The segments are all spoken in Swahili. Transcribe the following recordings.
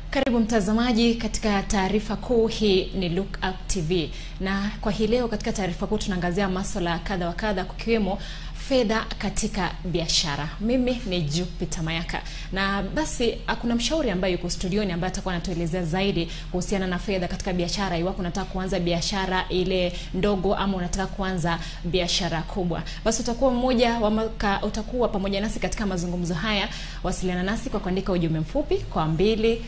Karibu mtazamaji katika taarifa kuu. Hii ni Look Up TV, na kwa hii leo katika taarifa kuu tunaangazia masuala kadha wa kadha, kukiwemo fedha katika biashara. Mimi ni Jupiter Mayaka, na basi kuna mshauri ambaye yuko studioni ambaye atakuwa anatuelezea zaidi kuhusiana na fedha katika biashara, iwapo unataka kuanza biashara ile ndogo ama unataka kuanza biashara kubwa. Basi utakuwa mmoja wa maka, utakuwa pamoja nasi katika mazungumzo haya. Wasiliana nasi kwa kuandika ujumbe mfupi kwa mbili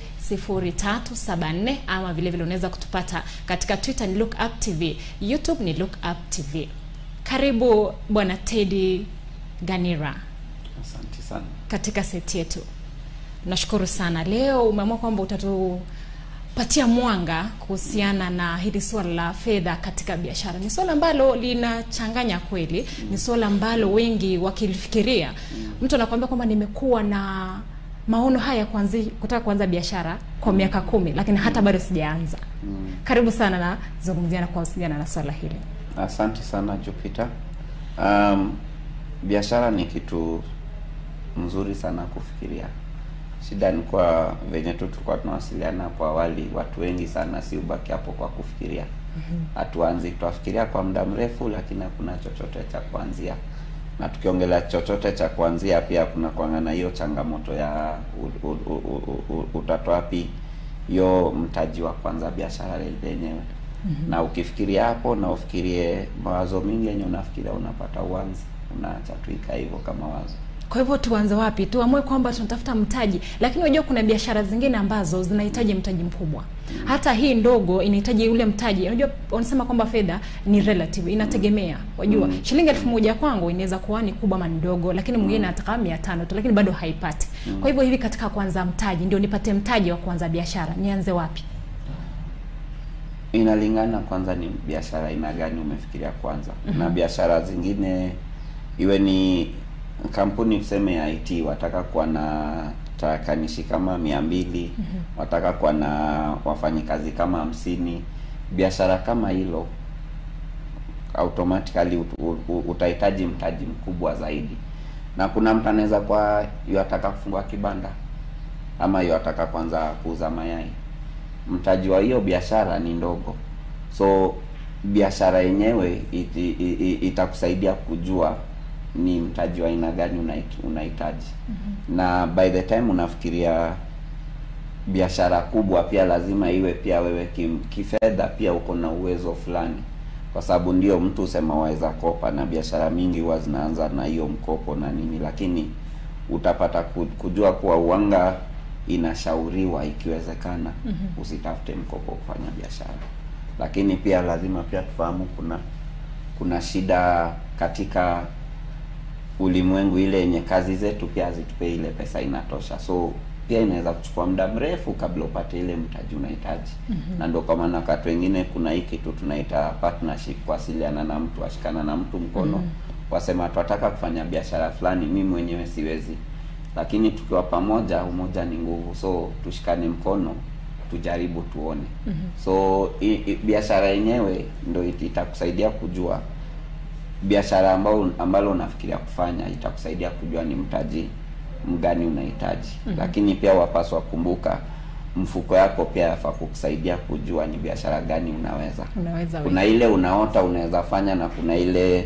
0374 ama vile vile unaweza kutupata katika Twitter ni Look Up TV, YouTube ni Look Up TV. Karibu Bwana Teddy Ganira Asante sana. katika seti yetu. Nashukuru sana. Leo umeamua kwamba utatupatia mwanga kuhusiana na hili suala la fedha katika biashara. Ni suala ambalo linachanganya kweli, ni suala ambalo wengi wakilifikiria, mtu anakuambia kwamba nimekuwa na maono haya kuanzi, kutaka kuanza biashara kwa miaka kumi, lakini hata bado sijaanza. Mm. Karibu sana na zungumzia na kuhusiana na swala hili. Asante sana Jupiter. Um, biashara ni kitu mzuri sana kufikiria. Shida ni kwa venye tu tulikuwa tunawasiliana hapo awali, watu wengi sana si ubaki hapo kwa kufikiria. Hatuanzi, tuafikiria kwa muda mrefu, lakini hakuna chochote cha kuanzia. Na tukiongelea chochote cha kuanzia, pia kuna kuangana hiyo changamoto ya u- u- u- u- u- utatoa wapi hiyo mtaji wa kwanza biashara lenyewe na ukifikiria hapo na ufikirie mawazo mingi yenye unafikiria unapata uanzi unaacha tu ikaa hivyo kama wazo Kwa hivyo tuanze wapi? Tuamue kwamba tunatafuta mtaji, lakini unajua kuna biashara zingine ambazo zinahitaji mtaji mkubwa. Hata hii ndogo inahitaji ule mtaji. Unajua wanasema kwamba fedha ni relative, inategemea. Wajua Mm. shilingi elfu moja kwangu inaweza kuwa ni kubwa ama ni ndogo, lakini mwingine anataka mia tano tu, lakini bado haipati. Kwa hivyo hivi, katika kuanza mtaji, ndio nipate mtaji wa kuanza biashara, nianze wapi? inalingana kwanza ni biashara aina gani umefikiria kwanza na biashara zingine iwe ni kampuni tuseme ya IT wataka kuwa na tarakanishi kama mia mbili wataka kuwa na wafanyikazi kama hamsini biashara kama hilo automatically ut, ut, utahitaji mtaji mkubwa zaidi na kuna mtu anaweza kwa yataka kufungua kibanda ama yataka kwanza kuuza mayai mtaji wa hiyo biashara ni ndogo so biashara yenyewe iti- i- i- itakusaidia kujua ni mtaji wa aina gani unahit- unahitaji na by the time unafikiria biashara kubwa pia lazima iwe pia wewe kim, kifedha pia uko na uwezo fulani kwa sababu ndio mtu usema waweza kopa na biashara mingi huwa zinaanza na hiyo mkopo na nini lakini utapata ku- kujua kuwa uanga inashauriwa ikiwezekana usitafute mkopo kufanya biashara lakini pia lazima pia tufahamu kuna kuna shida katika ulimwengu ile yenye kazi zetu pia hazitupe ile pesa inatosha so pia inaweza kuchukua muda mrefu kabla upate ile mtaji unahitaji na ndio kwa maana wakati wengine kuna hii kitu tunaita partnership kuwasiliana na mtu ashikana na mtu mkono wasema tunataka kufanya biashara fulani mi mwenyewe siwezi lakini tukiwa pamoja umoja ni nguvu so tushikane mkono tujaribu tuone so i- i- biashara yenyewe ndo it- itakusaidia kujua biashara ambao ambalo unafikiria kufanya itakusaidia kujua ni mtaji mgani unahitaji lakini pia wapaswa kumbuka mfuko yako pia yafaa kukusaidia kujua ni biashara gani unaweza Unaweza kuna ile unaota unaweza fanya na kuna ile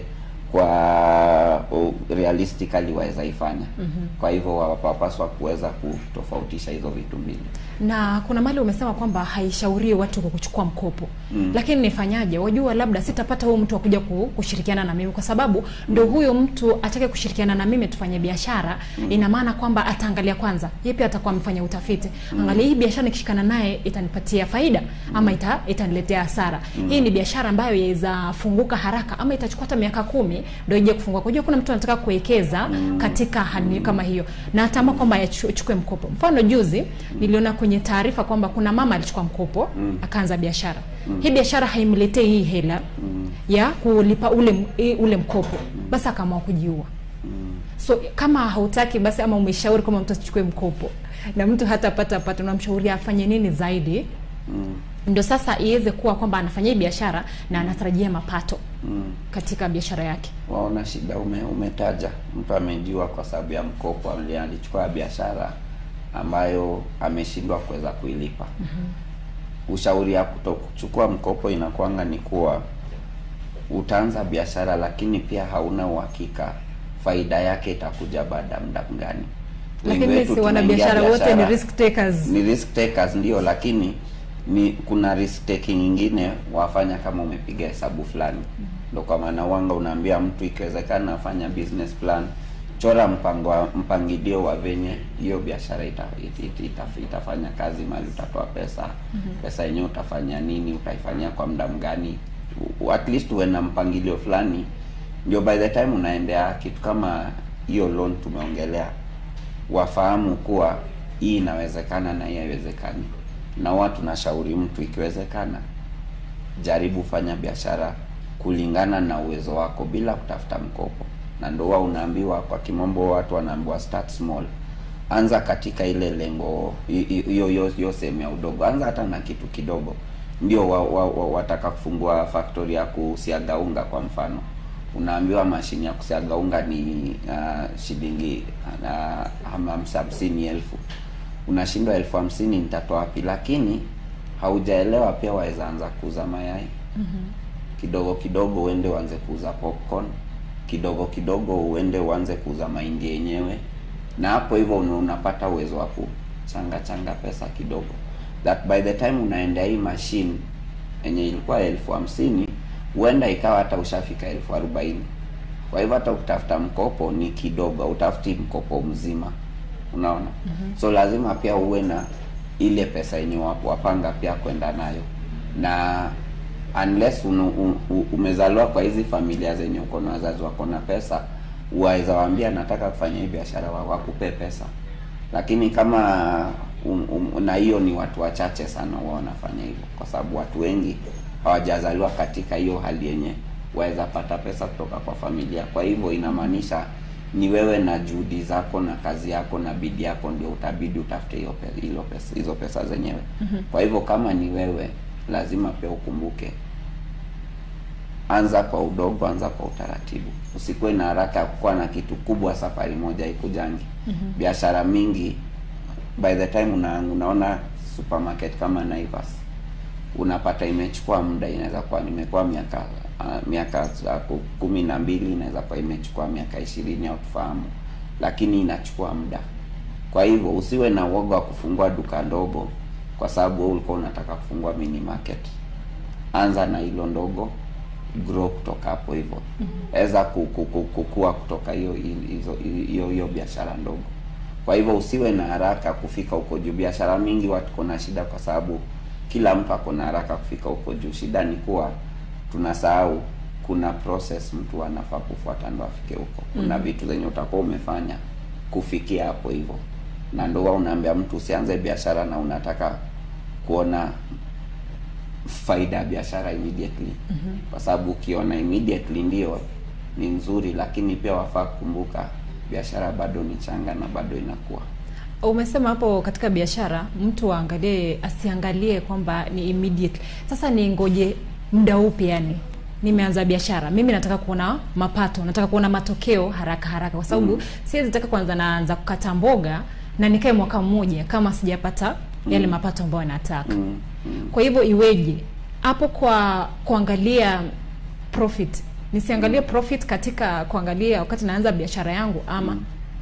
kwa uh, realistically waweza ifanya kwa hivyo wapaswa kuweza kutofautisha hizo vitu mbili na kuna mali umesema kwamba haishauriwi watu kwa kuchukua mkopo Mm. lakini nifanyaje wajua labda sitapata huyo mtu akuja ku- kushirikiana na mimi kwa sababu ndo huyo mtu atake kushirikiana na mimi tufanye biashara ina maana kwamba ataangalia kwanza yeye pia atakuwa amefanya utafiti angalia hii biashara nikishikana naye itanipatia faida ama ita, itaniletea hasara hii ni biashara ambayo yaweza funguka haraka ama itachukua hata miaka kumi ndo ije kufungua kwa hiyo kuna mtu anataka kuwekeza katika hali kama hiyo na ataama kwamba achukue mkopo mfano juzi niliona kwenye taarifa kwamba kuna mama alichukua mkopo Mm. akaanza biashara hii biashara haimletei hii hela ya kulipa ule m- ule mkopo basi akaamua kujiua so kama hautaki basi ama umeshauri kwamba mtu asichukue mkopo na mtu hatapata pato unamshauri afanye nini zaidi mm. ndio sasa iweze kuwa kwamba anafanya hii biashara na anatarajia mapato Mm. katika biashara yake waona shida ume, umetaja mtu amejiwa kwa sababu ya mkopo ali- alichukua biashara ambayo ameshindwa kuweza kuilipa. Ushauri ya kutokuchukua mkopo inakuanga ni kuwa utaanza biashara, lakini pia hauna uhakika faida yake itakuja baada ya muda gani. Wengi lakini wetu si wanabiashara tunaingia wote ni biashara- risk takers ni risk takers ndio, lakini ni kuna risk taking nyingine wafanya kama umepiga hesabu fulani. Ndio kwa maana wanga unaambia mtu ikiwezekana afanya business plan, chora mpango wa, mpangilio wa venye hiyo biashara ita, ita, ita, ita, itafanya kazi, mali utatoa pesa pesa yenyewe utafanya nini, utaifanyia kwa muda mgani, U- at least uwe na mpangilio fulani, ndio by the time unaendea kitu kama hiyo loan tumeongelea wafahamu kuwa hii inawezekana na hii haiwezekani, na huwa tunashauri mtu ikiwezekana, jaribu fanya biashara kulingana na uwezo wako bila kutafuta mkopo, na ndio huwa unaambiwa kwa kimombo, watu wanaambiwa start small. Anza katika ile lengo hi- hi- hiyo hiyo hiyo sehemu ya udogo, anza hata na kitu kidogo. Ndio wa, wa, wa, wataka kufungua factory ya kusiaga unga kwa mfano unaambiwa mashine ya kusiaga unga ni uh, shilingi uh, hamsa- hamsini elfu unashindwa elfu hamsini nitatoa wapi lakini haujaelewa pia waweza anza kuuza mayai kidogo kidogo uende uanze kuuza popcorn kidogo kidogo uende uanze kuuza mahindi yenyewe na hapo hivyo una- unapata uwezo wa kuchanga changa pesa kidogo that by the time unaendea hii machine yenye ilikuwa elfu hamsini huenda ikawa hata ushafika elfu arobaini kwa hivyo hata ukitafuta mkopo ni kidogo utafuti mkopo mzima unaona so lazima pia uwe na ile pesa yenye wa- wapanga pia kwenda nayo na unless unu, u, u, umezaliwa kwa hizi familia zenye uko na wazazi wako na pesa waweza waambia nataka kufanya hii biashara wa- wakupe pesa lakini kama um, um, na hiyo ni watu wachache sana huwa wanafanya hivyo kwa sababu watu wengi hawajazaliwa katika hiyo hali yenye waweza pata pesa kutoka kwa familia kwa hivyo inamaanisha ni wewe na juhudi zako na kazi yako na bidii yako ndio utabidi utafute hiyo pe- hilo pesa hizo pesa zenyewe kwa hivyo kama ni wewe lazima pia ukumbuke anza kwa udogo, anza kwa utaratibu. Usikuwe na haraka ya kukuwa na kitu kubwa safari moja ikujangi. Biashara mingi by the time una, unaona supermarket kama Naivas unapata imechukua muda, inaweza kuwa nimekuwa miaka uh, miaka uh, ku- kumi na mbili, inaweza kuwa imechukua miaka ishirini au tufahamu, lakini inachukua muda. Kwa hivyo usiwe na uoga wa kufungua duka ndogo, kwa sababu wewe ulikuwa unataka kufungua mini market. Anza na hilo ndogo, grow kutoka hapo hivyo, weza ku- ku- ku- kukua kutoka hiyo hizo hiyo hiyo biashara ndogo. Kwa hivyo usiwe na haraka kufika huko juu. Biashara mingi watu kuna shida, kwa sababu kila mtu ako na haraka kufika huko juu. Shida ni kuwa tunasahau kuna process mtu anafaa kufuata ndo afike huko. Kuna vitu zenye utakuwa umefanya kufikia hapo hivyo, na ndo huwa unaambia mtu usianze biashara na unataka kuona faida ya biashara immediately kwa sababu ukiona immediately ndio ni nzuri, lakini pia wafaa kukumbuka biashara bado ni changa na bado inakuwa. Umesema hapo katika biashara mtu aangalie, asiangalie kwamba ni immediate. Sasa ni ngoje muda upi? Yani nimeanza biashara, mimi nataka kuona mapato, nataka kuona matokeo haraka haraka, kwa sababu siwezi taka kwanza naanza kukata mboga na nikae mwaka mmoja kama sijapata yale mapato ambayo nataka. Mm, mm. Kwa hivyo iweje hapo kwa kuangalia profit? Nisiangalie profit katika kuangalia wakati naanza biashara yangu ama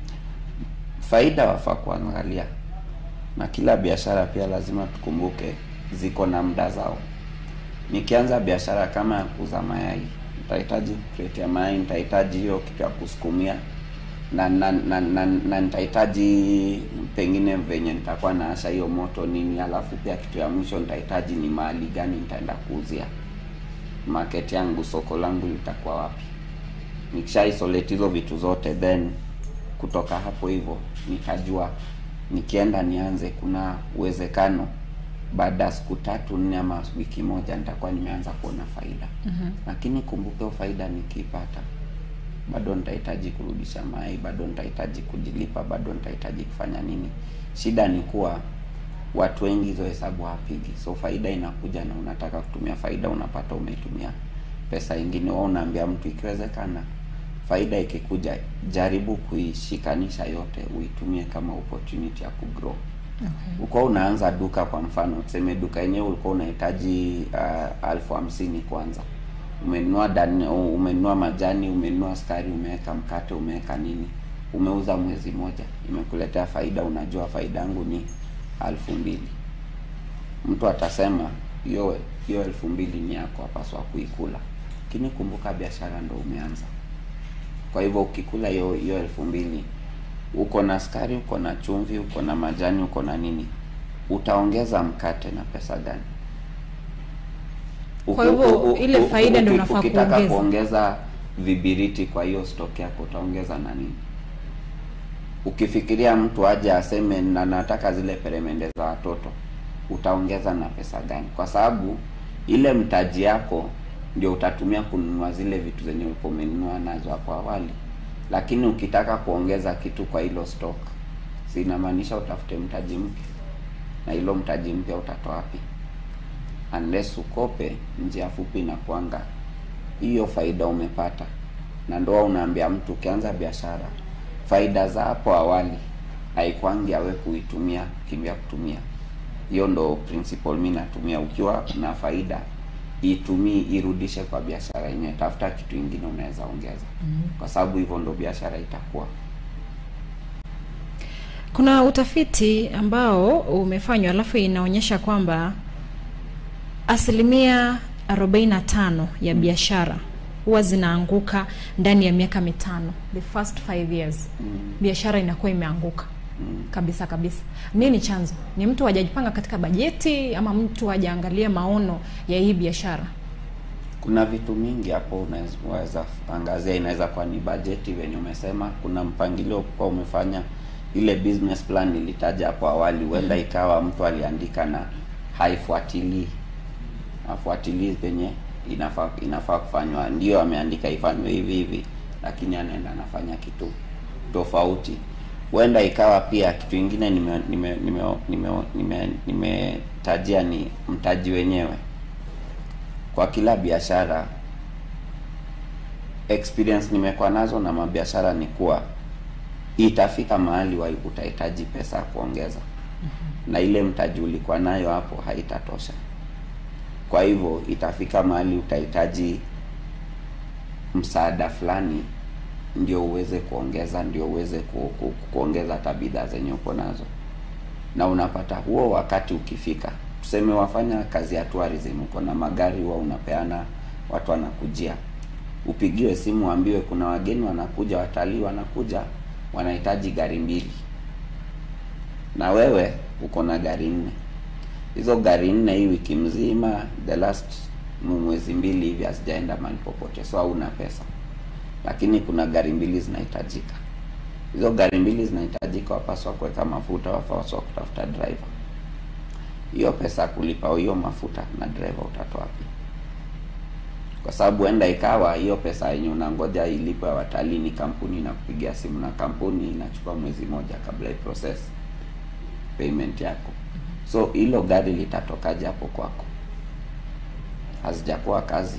Faida wafaa kuangalia, na kila biashara pia lazima tukumbuke ziko na muda zao. Nikianza biashara kama ya kuuza mayai, nitahitaji kreti ya mayai, nitahitaji hiyo kitu ya kusukumia na na na, na, na nitahitaji pengine venye nitakuwa naasha hiyo moto nini, alafu pia kitu ya mwisho nitahitaji ni mahali gani nitaenda kuuzia, market yangu, soko langu litakuwa wapi. Nikisha isolate hizo vitu zote, then kutoka hapo hivyo nikajua nikienda nianze, kuna uwezekano baada ya siku tatu nne ama wiki moja nitakuwa nimeanza kuona faida. Lakini kumbuke, hiyo faida nikipata bado nitahitaji kurudisha mai, bado nitahitaji kujilipa, bado nitahitaji kufanya nini. Shida ni kuwa watu wengi hizo hesabu hawapigi, so faida inakuja na unataka kutumia faida, unapata umetumia pesa ingine. Wao unaambia mtu ikiwezekana faida ikikuja jaribu kuishikanisha yote uitumie kama opportunity ya kugrow Okay. uko unaanza duka kwa mfano tuseme duka yenyewe ulikuwa unahitaji uh, alfu hamsini kwanza umenunua dani, umenunua majani umenunua sukari umeweka mkate umeweka nini umeuza mwezi moja imekuletea faida unajua faida yangu ni alfu mbili mtu atasema hiyo hiyo elfu mbili ni yako apaswa kuikula lakini kumbuka biashara ndo umeanza kwa hivyo ukikula hiyo hiyo elfu mbili uko na sukari uko na chumvi uko na majani uko na nini utaongeza mkate na pesa gani Kwa hivyo, Uki- uki- ile uki- faida ndio uki- unafaa ukitaka kuongeza. kuongeza vibiriti kwa hiyo stock yako utaongeza na nini ukifikiria mtu aje aseme na nataka zile peremende za watoto utaongeza na pesa gani kwa sababu ile mtaji yako ndio utatumia kununua zile vitu zenye ulikuwa umenunua nazo hapo awali lakini ukitaka kuongeza kitu kwa hilo stock si inamaanisha utafute mtaji mpya na hilo mtaji mpya utatoa wapi unless ukope njia fupi na kuanga hiyo faida umepata na ndoa unaambia mtu ukianza biashara faida za hapo awali haikwangi awe kuitumia kimbia kutumia hiyo ndo principle mi natumia ukiwa na faida itumii irudishe kwa biashara yenyewe tafuta kitu ingine unaweza ongeza kwa sababu hivyo ndo biashara itakuwa Kuna utafiti ambao umefanywa alafu inaonyesha kwamba asilimia 45 ya biashara huwa zinaanguka ndani ya miaka mitano, the first five years mm. biashara inakuwa imeanguka Mm. kabisa kabisa. Nini chanzo? Ni mtu hajajipanga katika bajeti ama mtu hajaangalia maono ya hii biashara? kuna vitu mingi hapo unaweza angazia inaweza kuwa ni bajeti venye umesema kuna mpangilio kwa umefanya ile business plan nilitaja hapo awali huenda ikawa mtu aliandika na haifuatilii afuatilii venye inafaa inafaa kufanywa ndio ameandika ifanywe hivi hivi lakini anaenda anafanya kitu tofauti huenda ikawa pia kitu ingine nimetajia nime, nime, nime, nime, nimetajia ni mtaji wenyewe kwa kila biashara experience nimekuwa nazo na mabiashara ni kuwa itafika mahali wa utahitaji pesa ya kuongeza na ile mtaji ulikuwa nayo hapo haitatosha kwa hivyo itafika mahali utahitaji msaada fulani ndio uweze kuongeza ndio uweze ku, ku, kuongeza hata bidhaa zenye uko nazo na unapata huo wakati ukifika tuseme wafanya kazi ya tourism uko na magari huwa unapeana watu wanakujia upigiwe simu waambiwe kuna wageni wanakuja watalii wanakuja wanahitaji gari mbili na wewe uko na gari nne hizo gari nne hii wiki mzima the last mwezi mbili hivi hazijaenda mahali popote so hauna pesa lakini kuna gari mbili zinahitajika hizo gari mbili zinahitajika wapaswa kuweka mafuta wapaswa kutafuta driver hiyo pesa ya kulipa hiyo mafuta na driver utatoa wapi kwa sababu enda ikawa hiyo pesa yenye unangoja ilipo ya watalii ni kampuni na kupigia simu na kampuni inachukua mwezi moja kabla i process payment yako so hilo gari litatokaje hapo kwako hazijakuwa kazi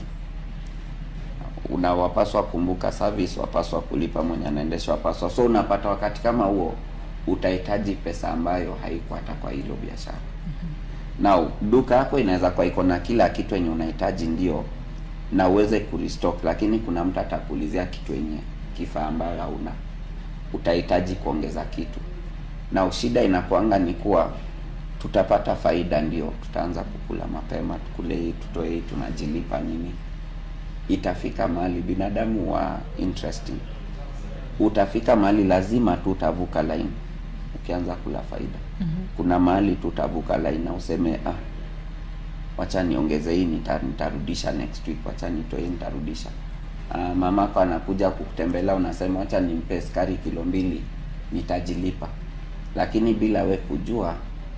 unawapaswa kumbuka service wapaswa kulipa mwenye anaendesha wapaswa so unapata wakati kama huo utahitaji pesa ambayo haiko hata kwa hilo biashara now duka yako inaweza kuwa iko na kila kitu yenye unahitaji ndio na uweze kurestock lakini kuna mtu atakuulizia kitu yenye kifaa ambayo hauna utahitaji kuongeza kitu na shida inakuanga ni kuwa tutapata faida ndio tutaanza kukula mapema tukule hii tutoe hii tunajilipa nini itafika mahali binadamu wa interesting utafika mahali lazima tu utavuka line ukianza kula faida Mhm. kuna mahali tu utavuka line na useme ah wacha niongeze hii nita- nitarudisha next week wacha nitoe hii nitarudisha ah, mamako anakuja kukutembelea unasema wacha nimpe sukari kilo mbili nitajilipa lakini bila we kujua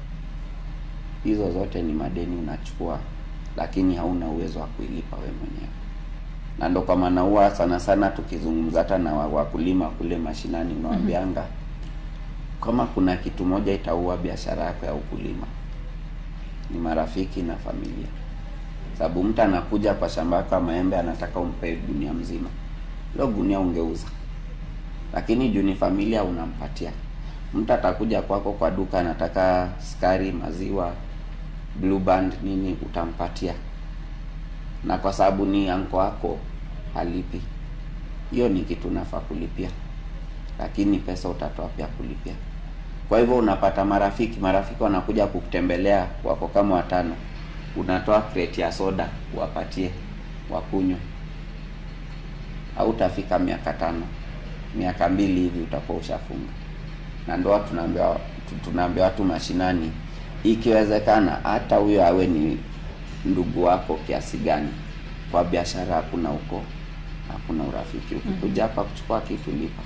hizo zote ni madeni unachukua lakini hauna uwezo wa kuilipa we mwenyewe na ndo kwa maana huwa sana sana tukizungumza hata na wa- wakulima kule mashinani unawambianga kama kuna kitu moja itaua biashara yako ya ukulima ni marafiki na familia sababu mtu anakuja kwa shamba yako ya maembe anataka umpe dunia mzima hilo gunia ungeuza lakini juu ni familia unampatia mtu atakuja kwako kwa duka anataka sukari maziwa blue band nini utampatia na kwa sababu ni anko wako halipi hiyo ni kitu nafaa kulipia lakini pesa utatoa pia kulipia kwa hivyo unapata marafiki marafiki wanakuja kukutembelea wako kama watano unatoa crate ya soda uwapatie wakunywe hautafika miaka tano miaka mbili hivi utakuwa ushafunga na ndoa tunaambia tu- tunaambia watu mashinani ikiwezekana hata huyo awe ni ndugu wako kiasi gani kwa biashara hakuna huko hakuna urafiki ukikuja hapa kuchukua kitu lipa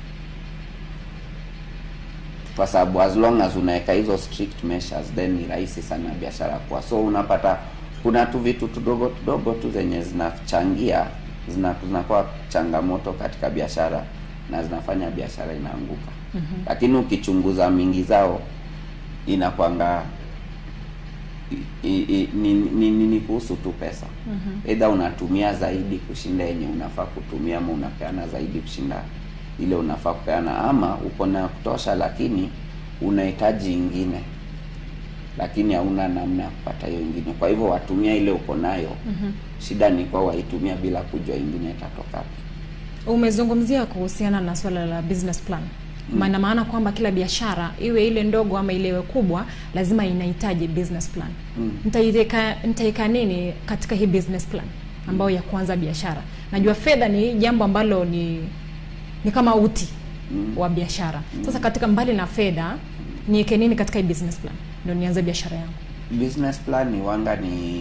kwa sababu as long as unaweka hizo strict measures then ni rahisi sana biashara kwa so unapata kuna tu vitu tudogo tudogo tu zenye zinachangia zina- zinakuwa changamoto katika biashara na zinafanya biashara inaanguka mm-hmm. lakini ukichunguza mingi zao inakwanga i- i- i- ni, ni, ni, ni kuhusu tu pesa mm-hmm. either unatumia zaidi kushinda yenye unafaa kutumia ama unapeana zaidi kushinda ile unafaa kupeana ama uko na kutosha lakini unahitaji ingine lakini hauna namna ya kupata hiyo ingine kwa hivyo watumia ile uko nayo mm-hmm. shida ni kwa waitumia bila kujua ingine itatoka wapi umezungumzia kuhusiana na swala la business plan maana maana kwamba kila biashara iwe ile ndogo ama ile iwe kubwa lazima inahitaji business plan Mm. nitaiweka nitaweka nini katika hii business plan ambayo ya kuanza biashara najua fedha ni jambo ambalo ni ni kama uti Mm. wa biashara sasa katika mbali na fedha niweke nini katika hii business plan ndio nianze biashara yangu business plan ni wanga ni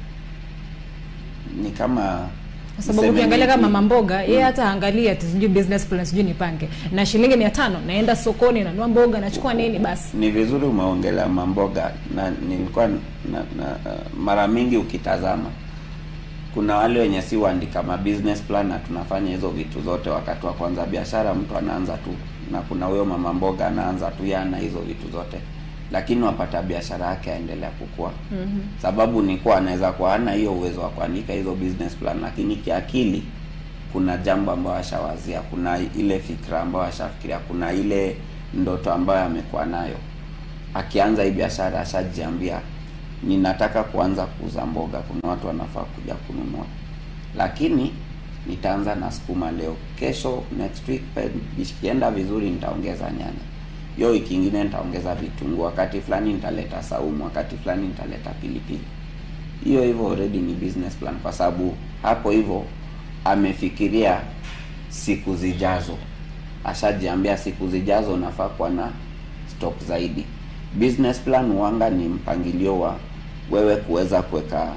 ni kama kwa sababu niseme ukiangalia ni- kama mama mboga yeye hata angalia ati sijui business plan sijui nipange na shilingi mia tano naenda sokoni nanua mboga nachukua nini basi ni vizuri umeongelea mamboga na nilikuwa na, na uh, mara mingi ukitazama kuna wale wenye si waandika ma business plan na tunafanya hizo vitu zote wakati wa kwanza biashara mtu anaanza tu na kuna huyo mama mboga anaanza tu yana hizo vitu zote lakini wapata biashara yake aendelea kukua mm-hmm. sababu ni kuwa anaweza kuwa hana hiyo uwezo wa kuandika hizo business plan lakini kiakili kuna jambo ambayo ashawazia kuna ile fikra ambayo ashafikiria kuna ile ndoto ambayo amekuwa nayo akianza hii biashara ashajiambia ninataka kuanza kuuza mboga kuna watu wanafaa kuja kununua lakini nitaanza na sukuma leo kesho next week pe- ikienda vizuri nitaongeza nyanya hiyo wiki ingine nitaongeza vitunguu wakati fulani nitaleta saumu wakati fulani nitaleta pilipili hiyo hivyo already ni business plan kwa sababu hapo hivyo amefikiria siku zijazo ashajiambia siku zijazo nafaa kuwa na stock zaidi business plan wanga ni mpangilio wa wewe kuweza kuweka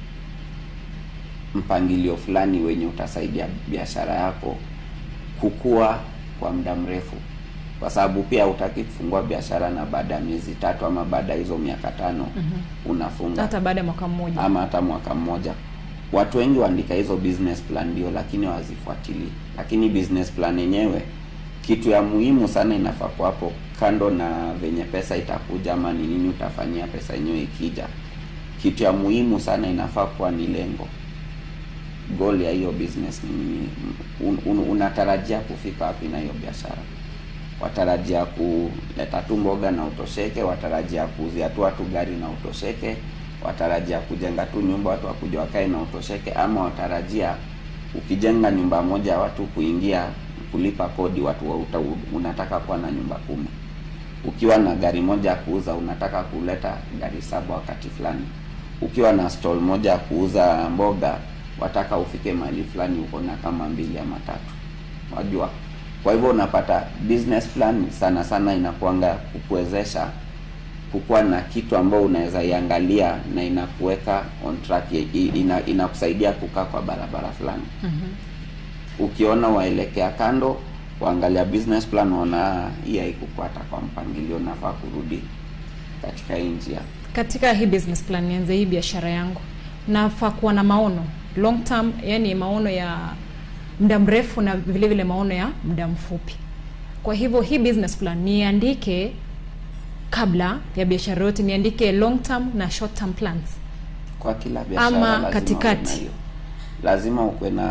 mpangilio fulani wenye utasaidia biashara yako kukua kwa muda mrefu kwa sababu pia hutaki kufungua biashara na baada ya miezi tatu ama baada ya hizo miaka tano mm-hmm. unafunga hata baada ya mwaka mmoja ama hata mwaka mmoja watu wengi waandika hizo business plan ndio lakini wazifuatilii lakini business plan yenyewe kitu ya muhimu sana inafaa kwa hapo kando na venye pesa itakuja ama ni nini utafanyia pesa yenyewe ikija kitu ya muhimu sana inafaa kuwa ni lengo goal ya hiyo business ni nini un, un, unatarajia kufika wapi na hiyo biashara watarajia kuleta tu mboga na utosheke watarajia kuuzia tu watu gari na utosheke watarajia kujenga tu nyumba watu wakuja wakae na utosheke ama watarajia ukijenga nyumba moja ya watu kuingia kulipa kodi watu wa uta, unataka kuwa na nyumba kumi ukiwa na gari moja ya kuuza unataka kuleta gari saba wakati fulani ukiwa na stall moja ya kuuza mboga wataka ufike mahali fulani uko na kama mbili ama tatu wajua kwa hivyo unapata business plan sana sana inakuanga kukuwezesha kukuwa na kitu ambao unaweza iangalia na inakuweka on track i- i- ina, inakusaidia kukaa kwa barabara fulani mm-hmm. ukiona waelekea kando waangalia business plan waona hii haikufuata kwa mpangilio nafaa kurudi katika hii njia katika hii business plan nianze hii biashara yangu nafaa kuwa na maono long term yani maono ya muda mrefu na vile vile maono ya muda mfupi kwa hivyo hii business plan niandike kabla ya biashara yote niandike long term na short term plans kwa kila biashara Ama lazima uwe katikati. na hiyo. lazima ukuwe na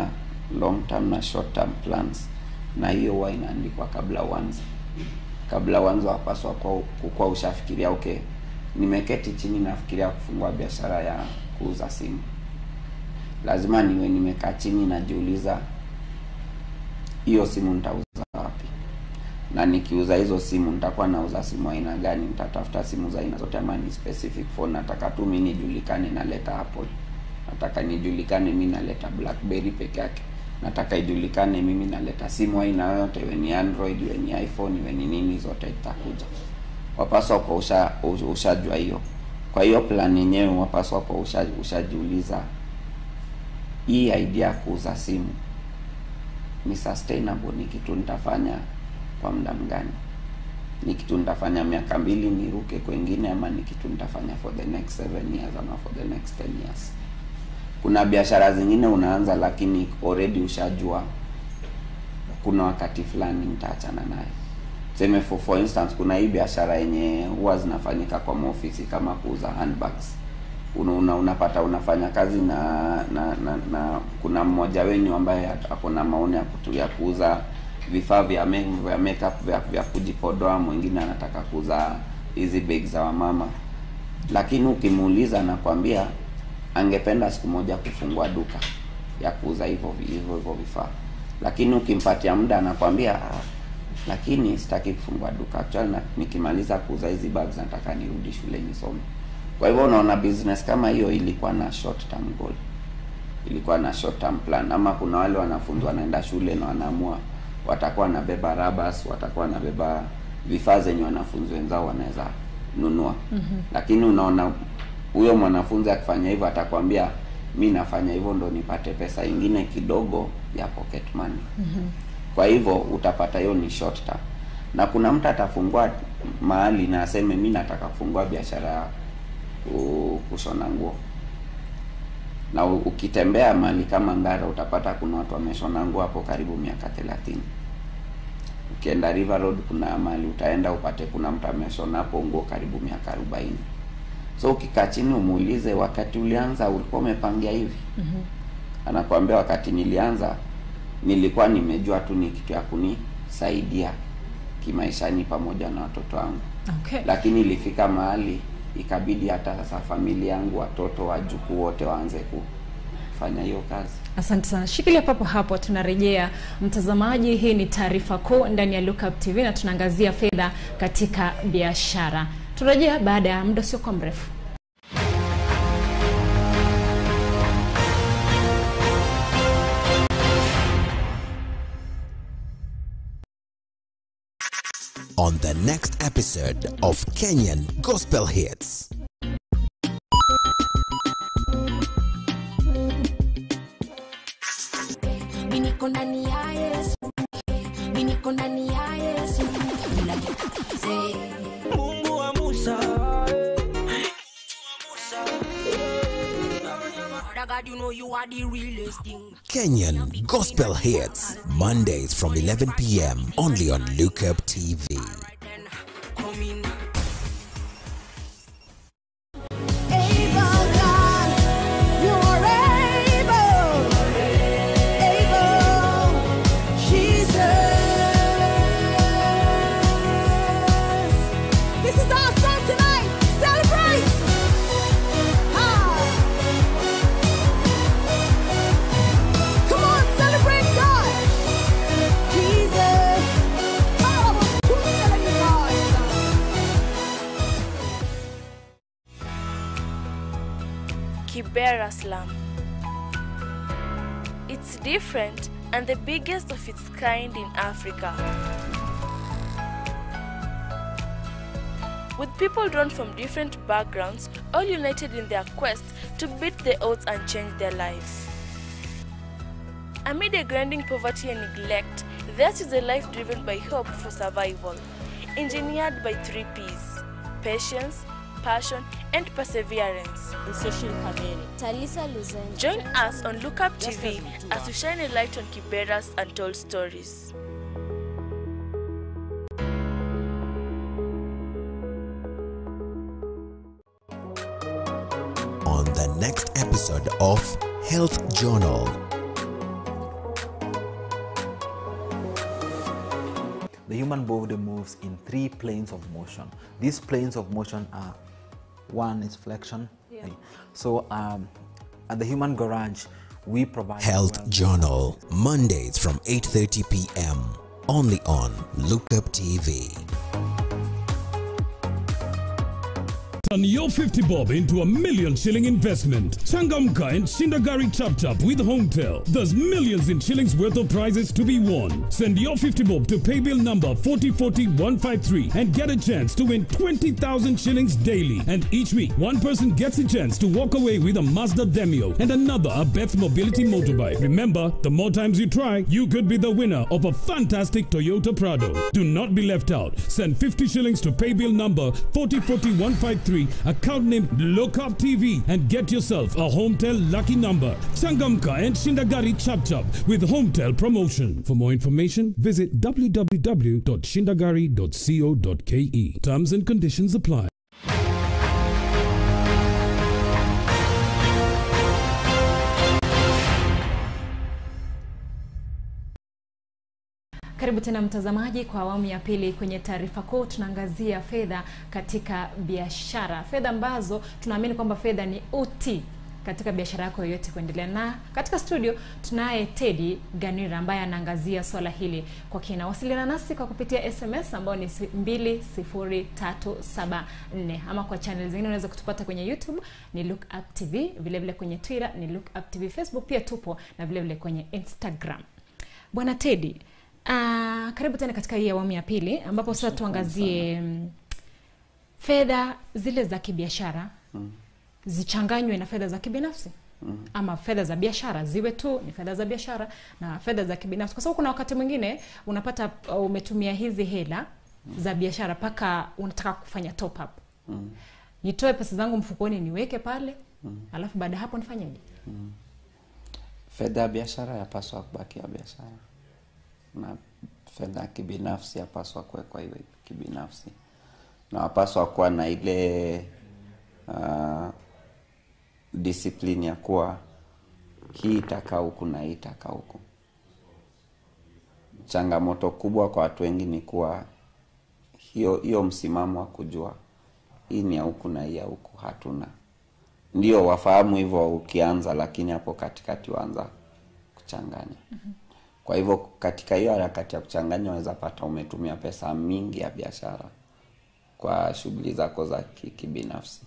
long term na short term plans na hiyo huwa inaandikwa kabla uanze kabla uanze wapaswa kwa kukuwa ushafikiria okay nimeketi chini nafikiria kufungua biashara ya kuuza simu lazima niwe nimekaa chini najiuliza hiyo simu nitauza wapi na nikiuza hizo simu nitakuwa nauza simu aina gani nitatafuta simu za aina zote ama ni specific phone nataka tu mi nijulikane naleta apple nataka nijulikane mi naleta blackberry peke yake nataka ijulikane mimi naleta simu aina yoyote iwe ni android iwe ni iphone iwe ni nini zote itakuja wapaswa kwa usha ushajua hiyo kwa hiyo plan yenyewe wapaswa kwa usha, ushajiuliza hii idea ya kuuza simu ni sustainable ni kitu nitafanya kwa muda mgani ni kitu nitafanya miaka mbili niruke kwengine ama ni kitu nitafanya for the next seven years ama for the next ten years kuna biashara zingine unaanza lakini already ushajua kuna wakati fulani nitaachana nayo seme for, for instance kuna hii biashara yenye huwa zinafanyika kwa maofisi kama kuuza handbags una, una, unapata unafanya kazi na na, na, na kuna mmoja wenyu ambaye ako na maoni ya kutu ya kuuza vifaa vya me, vya makeup vya, vya kujipodoa mwingine anataka kuuza hizi bag za wamama lakini ukimuuliza nakwambia angependa siku moja kufungua duka ya kuuza hivyo hivyo hivyo vifaa lakini ukimpatia muda anakwambia ah, lakini sitaki kufungua duka actually na, nikimaliza kuuza hizi bags nataka nirudi shule nisome kwa hivyo unaona business kama hiyo ilikuwa na short term goal ilikuwa na short term plan ama kuna wale wanafunzi wanaenda shule na wanaamua watakuwa wanabeba rabas watakuwa wanabeba vifaa zenye wanafunzi wenzao wanaweza nunua mm-hmm. lakini unaona huyo mwanafunzi akifanya hivyo atakwambia mi nafanya hivyo ndo nipate pesa ingine kidogo ya pocket money mm-hmm. kwa hivyo utapata hiyo ni short term na kuna mtu atafungua mahali na aseme mi nataka kufungua biashara ya ku- kushona nguo na u- ukitembea mahali kama Ngara utapata kuna watu wameshona nguo hapo karibu miaka thelathini. Ukienda River Road kuna mahali utaenda upate kuna mtu ameshona hapo nguo karibu miaka arobaini. So ukikaa chini umuulize, wakati ulianza ulikuwa umepangia hivi? Mhm. Anakuambia wakati nilianza nilikuwa nimejua tu ni kitu ya kunisaidia kimaishani pamoja na watoto wangu Okay. lakini ilifika mahali ikabidi hata sasa familia yangu watoto wajukuu wote waanze kufanya hiyo kazi Asante sana. Shikilia papo hapo, tunarejea mtazamaji. Hii ni taarifa kuu ndani ya Lookup TV na tunaangazia fedha katika biashara. Turejea baada ya muda usiokuwa mrefu. on the next episode of Kenyan Gospel Hits. Mimi niko ndani ya Yesu. Mimi niko ndani ya Yesu. Bila say Mungu wa Musa. Father God, you know you are the realest thing. Kenyan Gospel Hits, Mondays from 11 p.m. only on Lookup TV. Right then, come in. Able God, you are able, able, Jesus. This is our song tonight. Celebrate. Ah. Come on, celebrate God. Jesus. Oh, who's celebrating God? Kibera Slum. It's different and the biggest of its kind in Africa. With people drawn from different backgrounds, all united in their quest to beat the odds and change their lives. Amid a grinding poverty and neglect, theirs is a life driven by hope for survival, engineered by three P's patience, passion, and perseverance. Talisa Luzen. Join us on Lookup TV as we shine a light on Kibera's untold stories. On the next episode of Health Journal, the human body moves in three planes of motion. These planes of motion are one is flexion. Yeah. So um, at the Human Garage, we provide Health well- Journal, Mondays from 8:30 p.m. only on Lookup TV. Turn your 50 bob into a million shilling investment. Changamka and Shindagari Chap Chap with Hometel. There's millions in shillings worth of prizes to be won. Send your 50 bob to paybill number 440153 and get a chance to win 20,000 shillings daily. And each week, one person gets a chance to walk away with a Mazda Demio and another a Beth Mobility motorbike. Remember, the more times you try, you could be the winner of a fantastic Toyota Prado. Do not be left out. Send 50 shillings to paybill number 440153, account name Lookup TV, and get yourself a Hometel lucky number. Sangamka and Shindagari Chap Chap with Hometel promotion. For more information, visit www.shindagari.co.ke. Terms and conditions apply. Karibu tena mtazamaji kwa awamu ya pili. Kwenye taarifa kuu tunaangazia fedha katika biashara, fedha ambazo tunaamini kwamba fedha ni uti katika biashara yako yoyote kuendelea. Na katika studio tunaye Teddy Ganira ambaye anaangazia swala hili kwa kina. Wasiliana nasi kwa kupitia SMS ambao ni 20374 ama kwa channel zingine unaweza kutupata kwenye YouTube ni Look Up TV, vile vile kwenye Twitter ni Look Up TV, Facebook pia tupo na vile vile kwenye Instagram. Bwana Teddy, Uh, karibu tena katika hii awamu ya pili ambapo sasa tuangazie mm, fedha zile za kibiashara Mm. zichanganywe na fedha za kibinafsi Mm. ama fedha za biashara ziwe tu ni fedha za biashara na fedha za kibinafsi, kwa sababu kuna wakati mwingine unapata uh, umetumia hizi hela za biashara mpaka unataka kufanya top up. Mm. Nitoe pesa zangu mfukoni niweke pale, Mm. alafu baada ya hapo nifanyeje? Mm. Fedha ya biashara yapaswa kubaki ya biashara na fedha ya kibinafsi yapaswa kuwekwa iwe kibinafsi, na wapaswa kuwa na ile uh, discipline ya kuwa hii itakaa huku na hii itakaa huku. Changamoto kubwa kwa watu wengi ni kuwa hiyo hiyo msimamo wa kujua hii ni ya huku na hii ya huku hatuna. Ndio wafahamu hivyo ukianza, lakini hapo katikati waanza kuchanganya. Kwa hivyo katika hiyo harakati ya kuchanganya, unaweza pata umetumia pesa mingi ya biashara kwa shughuli zako za ki- kibinafsi.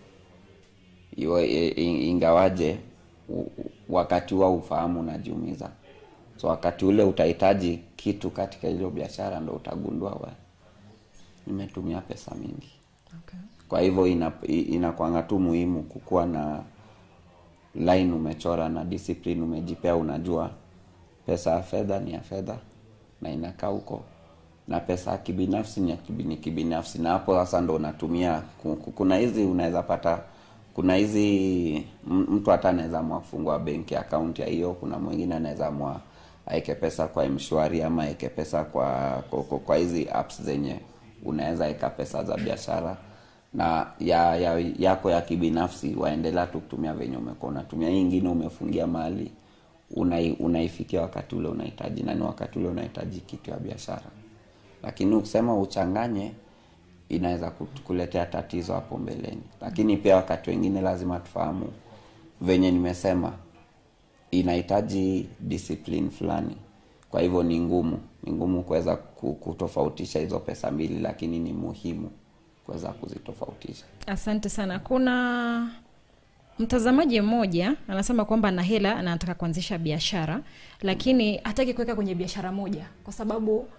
Iwe i- i- ingawaje u- u- wakati huo ufahamu unajiumiza, so wakati ule utahitaji kitu katika hiyo biashara, ndo utagundua we nimetumia pesa mingi. Okay. Kwa hivyo ina, i- inakwanga tu muhimu kukuwa na line umechora na discipline umejipea, unajua pesa ya fedha ni ya fedha na inakaa huko, na pesa ya kibinafsi ni ya kibi- ni kibinafsi, na hapo sasa ndo unatumia. ku- ku- Kuna hizi unaweza pata, kuna hizi m- mtu hata anaweza amua kufungua benki account ya hiyo. Kuna mwingine anaweza amua aeke pesa kwa mshwari ama aeke pesa kwa kwa, kwa, kwa hizi apps zenye unaweza weka pesa za biashara na ya, ya yako ya kibinafsi waendelea tu kutumia venye umekuwa unatumia. Hii ingine umefungia mahali unai, unaifikia wakati ule unahitaji, na ni wakati ule unahitaji kitu ya biashara. Lakini ukisema uchanganye, inaweza kut- kuletea tatizo hapo mbeleni. Lakini pia wakati wengine lazima tufahamu venye nimesema, inahitaji discipline fulani. Kwa hivyo ni ngumu, ni ngumu kuweza ku- kutofautisha hizo pesa mbili, lakini ni muhimu kuweza kuzitofautisha. Asante sana. Kuna mtazamaji mmoja anasema kwamba ana hela na anataka kuanzisha biashara, lakini hataki kuweka kwenye biashara moja kwa sababu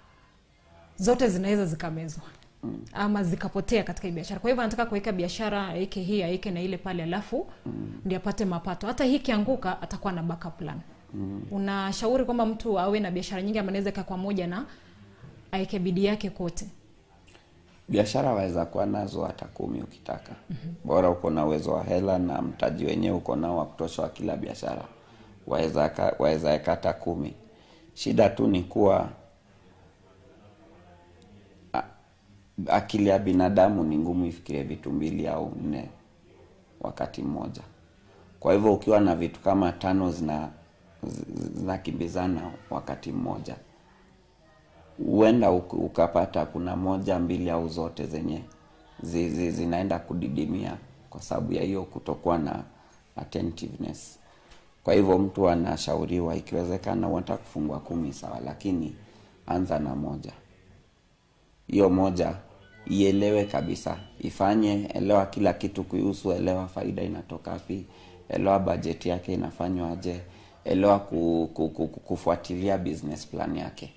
zote zinaweza zikamezwa ama zikapotea katika hii biashara. Kwa hivyo anataka kuweka biashara, aweke hii aweke na ile pale, alafu ndio apate mapato. Hata hii kianguka, atakuwa na backup plan. Unashauri kwamba mtu awe na biashara nyingi, ama anaweza kaa kwa moja na aweke bidii yake kote? biashara waweza kuwa nazo hata kumi ukitaka bora uko na uwezo wa hela na mtaji wenyewe uko nao wa kutosha wa kila biashara waweza ka- waweza weka hata kumi shida tu ni kuwa a- akili ya binadamu ni ngumu ifikirie vitu mbili au nne wakati mmoja kwa hivyo ukiwa na vitu kama tano zina zi- zinakimbizana wakati mmoja huenda uk- ukapata kuna moja mbili au zote zenye zi, zi, zinaenda kudidimia kwa sababu ya hiyo kutokuwa na attentiveness kwa hivyo mtu anashauriwa ikiwezekana unataka kufungua kumi sawa lakini anza na moja hiyo moja ielewe kabisa ifanye elewa kila kitu kuihusu elewa faida inatoka wapi elewa bajeti yake inafanywaje elewa ku, ku, ku, ku, kufuatilia business plan yake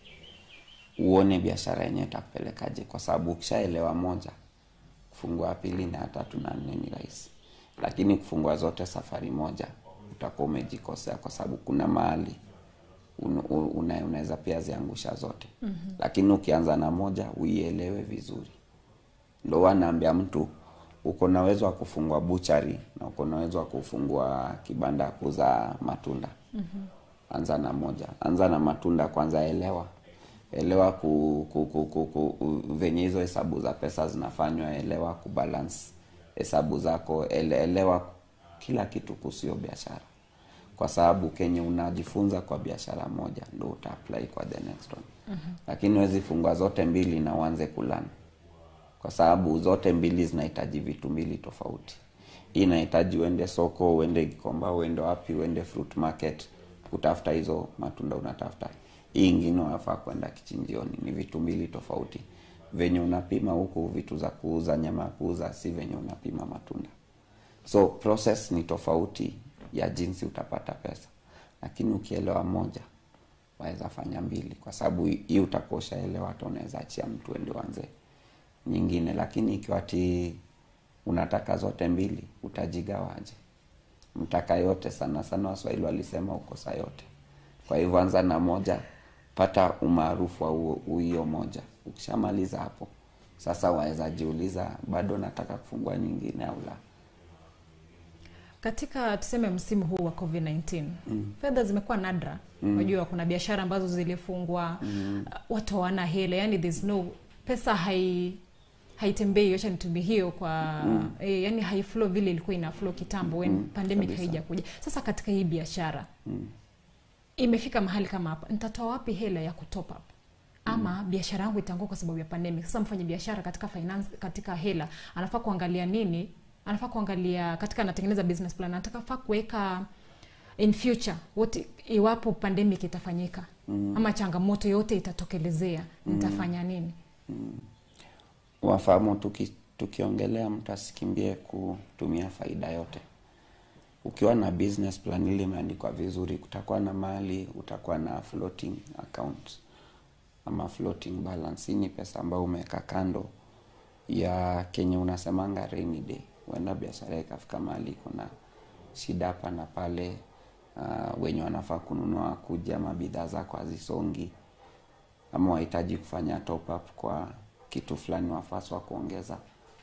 uone biashara yenyewe itakupelekaje kwa sababu ukishaelewa moja kufungua pili na ya tatu na nne ni rahisi lakini kufungua zote safari moja utakuwa umejikosea kwa sababu kuna mahali un- un- una- unaweza pia ziangusha zote mm-hmm. lakini ukianza na moja uielewe vizuri ndo wanaambia mtu uko na uwezo wa kufungua buchari na uko na uwezo wa kufungua kibanda ya kuuza matunda mm-hmm. anza na moja anza na matunda kwanza elewa elewa ku, ku, ku, ku, ku, u- venye hizo hesabu za pesa zinafanywa elewa kubalance hesabu zako ele, elewa kila kitu kuhusu hiyo biashara kwa sababu kenye unajifunza kwa biashara moja ndo uta apply kwa the next one mm-hmm. lakini huwezi fungua zote mbili na uanze kulana kwa sababu zote mbili zinahitaji vitu mbili tofauti hii inahitaji uende soko uende gikomba uende wapi uende fruit market kutafuta hizo matunda unatafuta hii ingine unafaa kwenda kichinjioni ni vitu mbili tofauti venye unapima huku vitu za kuuza nyama ya kuuza si venye unapima matunda so process ni tofauti ya jinsi utapata pesa lakini ukielewa moja waweza fanya mbili kwa sababu hii utakuwa ushaelewa hata unaweza achia mtu ende uanze nyingine lakini ikiwa ti unataka zote mbili utajigawaje mtaka yote sana sana waswahili walisema ukosa yote kwa hivyo anza na moja pata umaarufu wa huo- hiyo moja ukishamaliza hapo sasa waweza jiuliza bado nataka kufungua nyingine au la katika tuseme msimu huu wa covid-19 mm. fedha zimekuwa nadra unajua kuna biashara ambazo zilifungwa mm. watu hawana hela yani there's no pesa hai haitembei acha nitumie hiyo kwa mm. e, yani haiflow vile ilikuwa ina flow kitambo when Mm, pandemic kabisa. haijakuja sasa katika hii biashara Mm. imefika mahali kama hapa nitatoa wapi hela ya kutop up ama biashara yangu itaangua kwa sababu ya pandemic sasa mfanya biashara katika finance katika hela anafaa kuangalia nini anafaa kuangalia katika anatengeneza business plan anataka kuweka in future what iwapo pandemic itafanyika mm. ama changamoto yote itatokelezea nitafanya nini wafahamu tuki, tukiongelea mtu asikimbie kutumia faida yote ukiwa na business plan ile imeandikwa vizuri kutakuwa na mali utakuwa na floating account ama floating balance hii ni pesa ambayo umeweka kando ya kenye unasemanga rainy day huenda biashara ikafika mahali kuna shida hapa na pale uh, wenye wanafaa kununua kuja ama bidhaa zako hazisongi ama wahitaji kufanya top up kwa kitu fulani wafaswa kuongeza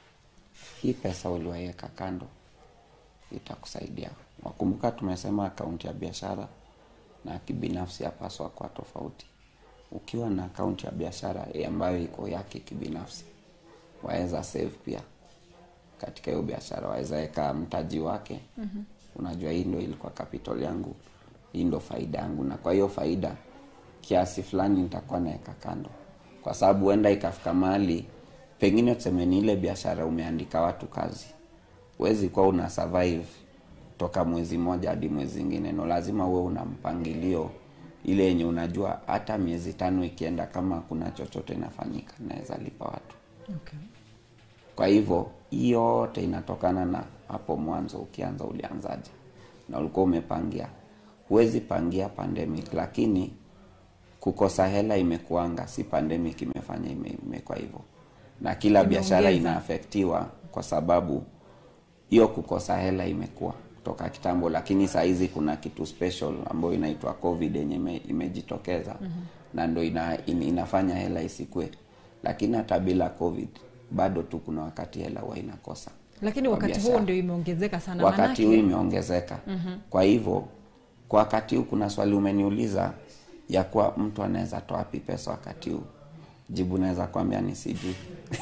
hii pesa uliwaiweka kando itakusaidia wakumbuka tumesema akaunti ya biashara na kibinafsi yapaswa kwa tofauti ukiwa na akaunti ya biashara eh, ambayo iko yake kibinafsi waweza save pia katika hiyo biashara waweza weka mtaji wake mm-hmm. unajua hii ndo ilikuwa capital yangu hii ndo faida yangu na kwa hiyo faida kiasi fulani nitakuwa naweka kando kwa sababu huenda ikafika mahali pengine tuseme ni ile biashara umeandika watu kazi huwezi kuwa una survive toka mwezi mmoja hadi mwezi ingine no lazima uwe una mpangilio ile yenye unajua hata miezi tano ikienda kama kuna chochote inafanyika naweza lipa watu okay. kwa hivyo hii yote inatokana na hapo mwanzo ukianza ulianzaje na ulikuwa umepangia huwezi pangia pandemic lakini kukosa hela imekuanga si pandemic imefanya ime- imekuwa hivyo na kila biashara Imeongeza. inaafektiwa kwa sababu hiyo kukosa hela imekuwa kutoka kitambo lakini saa hizi kuna kitu special ambayo inaitwa covid yenye ime, imejitokeza mm-hmm. na ndo ina, in, inafanya hela isikue lakini hata bila covid bado tu kuna wakati hela huwa inakosa lakini kwa wakati biashara. huo ndio imeongezeka sana wakati huu manake imeongezeka mm-hmm. kwa hivyo kwa wakati huu kuna swali umeniuliza ya kuwa mtu anaweza toa wapi pesa wakati huu jibu naweza kwambia ni sijui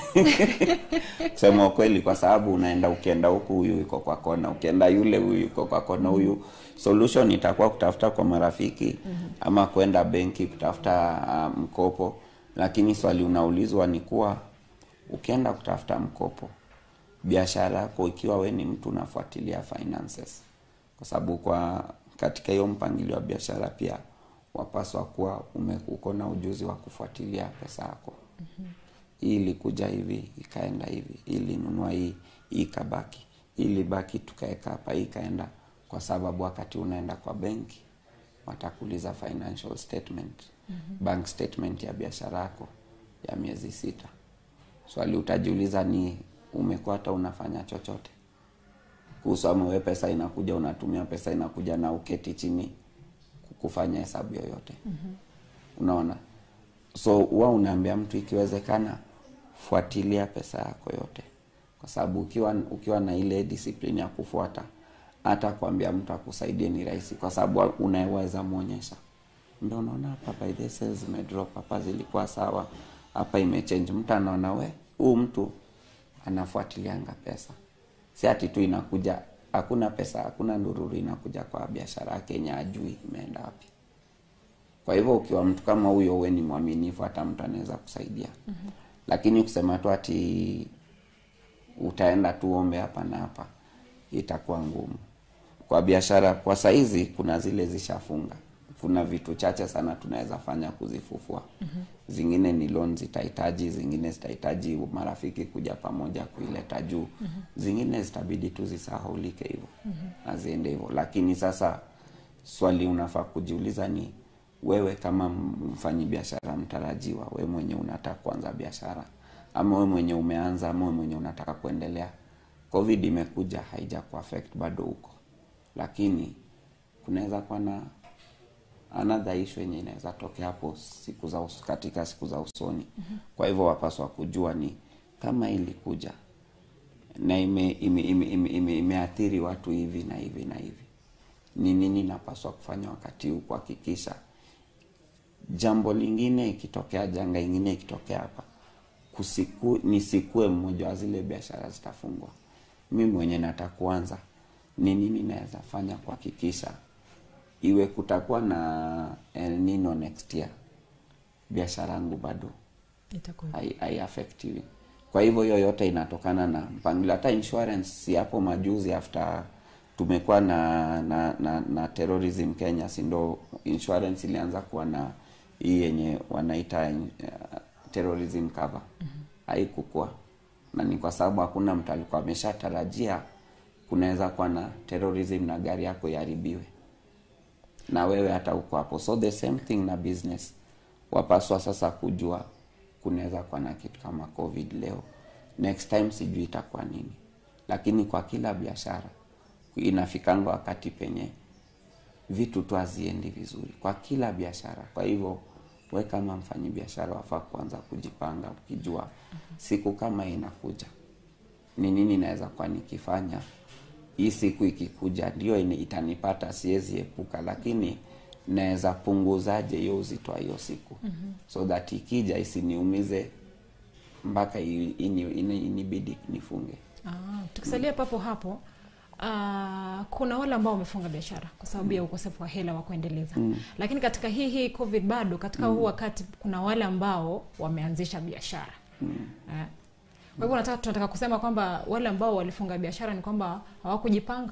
kusema ukweli kwa sababu unaenda ukienda huku huyu yuko kwa kona ukienda yule huyu yuko kwa kona huyu solution itakuwa kutafuta kwa marafiki mm-hmm. ama kwenda benki kutafuta uh, mkopo lakini swali unaulizwa ni kuwa ukienda kutafuta mkopo biashara yako ikiwa we ni mtu unafuatilia finances kwa sababu kwa katika hiyo mpangilio wa biashara pia wapaswa kuwa ume- uko na ujuzi wa kufuatilia pesa yako hii ilikuja hivi ikaenda hivi hii ilinunua hii hii ikabaki hii ilibaki tukaweka hapa hii ikaenda kwa sababu wakati unaenda kwa benki watakuuliza financial statement Mhm. bank statement ya biashara yako ya miezi sita swali utajiuliza ni umekuwa hata unafanya chochote kuhusu ama we pesa inakuja unatumia pesa inakuja na uketi chini kufanya hesabu yoyote Mhm. unaona so huwa unaambia mtu ikiwezekana fuatilia pesa yako yote kwa sababu ukiwa ukiwa na ile discipline ya kufuata hata kuambia mtu akusaidie ni rahisi kwa sababu unaweza mwonyesha ndio unaona hapa by the sales zimedrop hapa zilikuwa sawa hapa imechange mtu anaona we huu mtu anafuatilianga pesa si ati tu inakuja hakuna pesa hakuna ndururu inakuja kwa biashara yake yenye ajui imeenda wapi kwa hivyo ukiwa mtu kama huyo uwe ni mwaminifu hata mtu anaweza kusaidia Mhm. lakini kusema tu ati utaenda tu ombe hapa na hapa itakuwa ngumu kwa biashara kwa saizi kuna zile zishafunga kuna vitu chache sana tunaweza fanya kuzifufua Mhm. zingine ni loan zitahitaji zingine zitahitaji marafiki kuja pamoja kuileta juu Mhm. zingine zitabidi tu zisahaulike hivyo Mhm. aziende hivyo lakini sasa swali unafaa kujiuliza ni wewe kama mfanyi biashara mtarajiwa we mwenye unataka kuanza biashara ama we mwenye umeanza ama we mwenye unataka kuendelea covid imekuja haija kuaffect bado huko lakini kunaweza kuwa na another issue yenye inaweza tokea hapo siku za us, katika siku za usoni Mhm. kwa hivyo wapaswa kujua ni kama ilikuja na ime, ime, ime, ime, ime, imeathiri watu hivi na hivi na hivi ni nini napaswa kufanya wakati huu kuhakikisha jambo lingine ikitokea janga ingine ikitokea hapa kusiku, nisikue mmoja wa zile biashara zitafungwa mi mwenye nataka kuanza ni nini naweza fanya kuhakikisha iwe kutakuwa na El Nino next year biashara yangu bado Itakuwa hai- haiaffectiwi kwa hivyo hiyo yote inatokana na mpangilio hata insurance si hapo majuzi after tumekuwa na na, na na terrorism kenya si ndo insurance ilianza kuwa na hii yenye wanaita uh, terrorism cover haikukua na ni kwa sababu hakuna mtu alikuwa ameshatarajia kunaweza kuwa na terrorism na gari yako iharibiwe na wewe hata uko hapo so the same thing na business wapaswa sasa kujua kunaweza kuwa na kitu kama covid leo next time sijui itakuwa nini lakini kwa kila biashara inafikanga wakati penye vitu tu haziendi vizuri kwa kila biashara kwa hivyo we kama mfanyi biashara wafaa kuanza kujipanga ukijua siku kama hii inakuja ni nini naweza kuwa nikifanya hii siku ikikuja ndio ine- itanipata siwezi epuka lakini naweza punguzaje hiyo uzito wa hiyo siku Mhm. so that ikija isiniumize mpaka i- ini- ini- inibidi nifunge Ah, tukisalia papo hapo ah, kuna wale ambao wamefunga biashara kwa sababu ya ukosefu wa hela wa kuendeleza Mm. lakini katika hii hii covid bado katika Mm. huu wakati kuna wale ambao wameanzisha biashara mm. eh. kwa hivyo nataka tunataka kusema kwamba wale ambao walifunga biashara ni kwamba hawakujipanga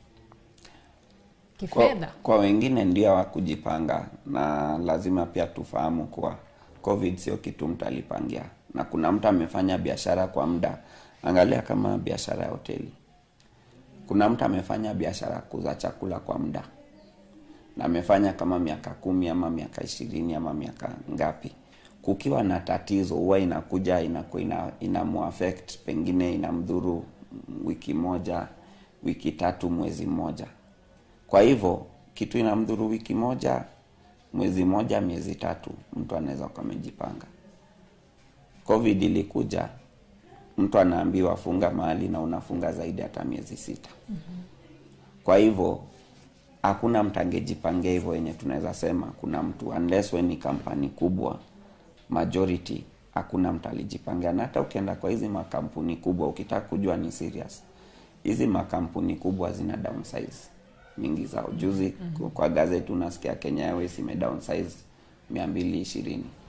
kwa, kifedha kwa wengine ndio hawakujipanga na lazima pia tufahamu kuwa covid sio kitu mtu alipangia na kuna mtu amefanya biashara kwa muda angalia kama biashara ya hoteli kuna mtu amefanya biashara ya kuuza chakula kwa muda na amefanya kama miaka kumi ama miaka ishirini ama miaka ngapi kukiwa na tatizo huwa inakuja inaku, ina, inamuaffect pengine inamdhuru wiki moja wiki tatu mwezi mmoja kwa hivyo kitu inamdhuru wiki moja mwezi moja miezi tatu mtu anaweza kuwa amejipanga covid ilikuja mtu anaambiwa funga mahali na unafunga zaidi hata miezi sita kwa hivyo hakuna mtu angejipangia hivyo yenye tunaweza sema kuna mtu unless we ni kampani kubwa majority hakuna mtu alijipangia na hata ukienda kwa hizi makampuni kubwa ukitaka kujua ni serious hizi makampuni kubwa zina downsize mingi zao juzi Mhm. kwa gazeti unasikia kenya airways ime downsize mia mbili ishirini